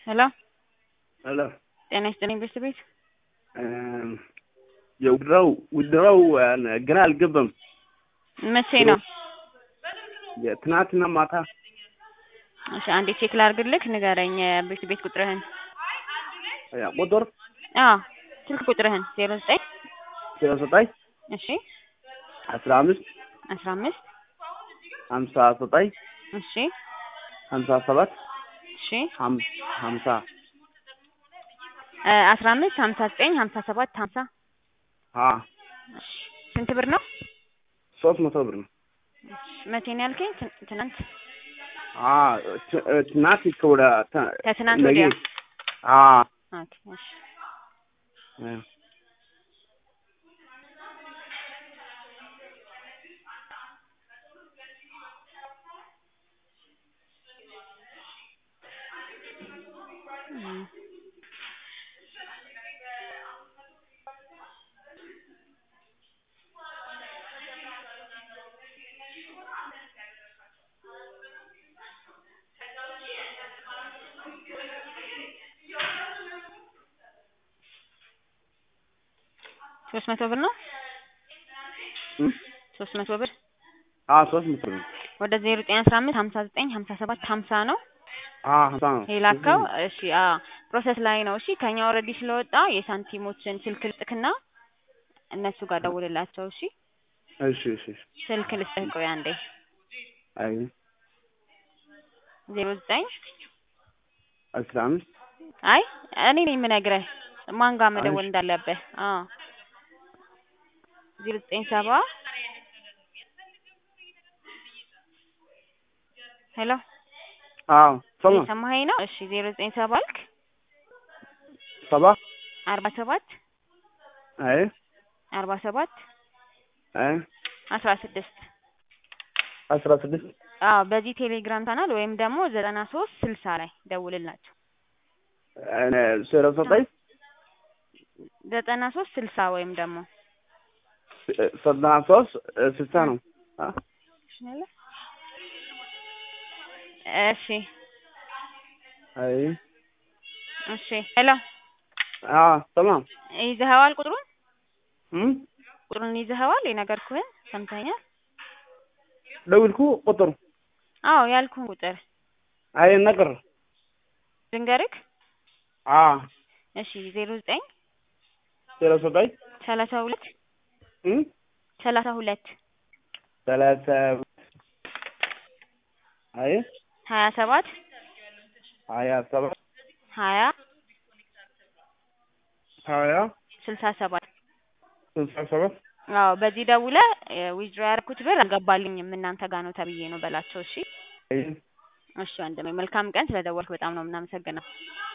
ሄሎ ሄሎ ጤና ይስጥልኝ ቤት ቤት የውድረው ውድረው ገና አልገባም። መቼ ነው? ትናንትና ማታ እሺ አንዴ ቼክ ላድርግልክ፣ ንገረኝ ቤት ቤት ቁጥርህን። ያ ቁጥር አዎ ስልክ ቁጥርህን ዜሮ ዘጠኝ ዜሮ ዘጠኝ እሺ አስራ አምስት አስራ አምስት ሀምሳ ዘጠኝ እሺ ሀምሳ ሰባት እሺ ሀም- ሀምሳ እ አስራ አምስት ሀምሳ ዘጠኝ ሀምሳ ሰባት ሀምሳ አ እሺ ስንት ብር ነው? ሶስት መቶ ብር ነው። እሺ መቼ ነው ያልከኝ? ትን- ትናንት አ ት- ትናንት ከወደ ተ- ከትናንት ነገ ወዲያ አ ኦኬ እሺ እ እም። ሶስት መቶ ብር ነው። እም? ሶስት መቶ ብር አ ሶስት መቶ ብር ነው። ወደ ዜሮ ዘጠኝ አስራ አምስት ሀምሳ ዘጠኝ ሀምሳ ሰባት ሀምሳ ነው አ ሀምሳ ነው። የላከው። እሺ አ ፕሮሰስ ላይ ነው። እሺ ከኛ ኦልሬዲ ስለወጣ የሳንቲሞችን ስልክ ልስጥክና እነሱ ጋር ደውልላቸው። እሺ እሺ እሺ እሺ። ስልክ ልስጥህ። ቆይ አንዴ አይ ዜሮ ዘጠኝ አስራ አምስት አይ እኔ ነኝ የምነግርህ ማን ጋር መደወል እሺ። እንዳለብህ። አዎ ዜሮ ዘጠኝ ሰባ ሄሎ አዎ ሰማ የሰማኸኝ ነው? እሺ ዜሮ ዘጠኝ ሰባ አልክ ሰባ አርባ ሰባት አይ አርባ ሰባት አይ አስራ ስድስት አስራ ስድስት አዎ በዚህ ቴሌግራም ቻናል ወይም ደግሞ ዘጠና ሶስት ስልሳ ላይ ደውልላቸው። እኔ ዜሮ ዘጠኝ ዘጠና ሶስት ስልሳ ወይም ደግሞ ዘጠና ሶስት ስልሳ ነው። አ እሺ አይ እሺ ሄሎ አ ሰማ ይዘኸዋል? ቁጥሩን እም ቁጥሩን ይዘኸዋል? የነገርኩህን ሰምተኸኛል? ደውልኩ ቁጥር አዎ ያልኩህን ቁጥር አይ ነገር ድንገርክ። አ እሺ ዜሮ ዘጠኝ ዜሮ ዘጠኝ ሰላሳ ሁለት እም ሰላሳ ሁለት ሰላሳ አይ ሀያ ሰባት ሀያ ሰባት ሀያ ሀያ ስልሳ ሰባት ስልሳ ሰባት አዎ በዚህ ደውለህ ዊዝድሮ ያደረኩት ብር አልገባልኝም እናንተ ጋር ነው ተብዬ ነው በላቸው። እሺ አይ እሺ ወንድሜ መልካም ቀን። ስለደወልክ በጣም ነው የምናመሰግነው።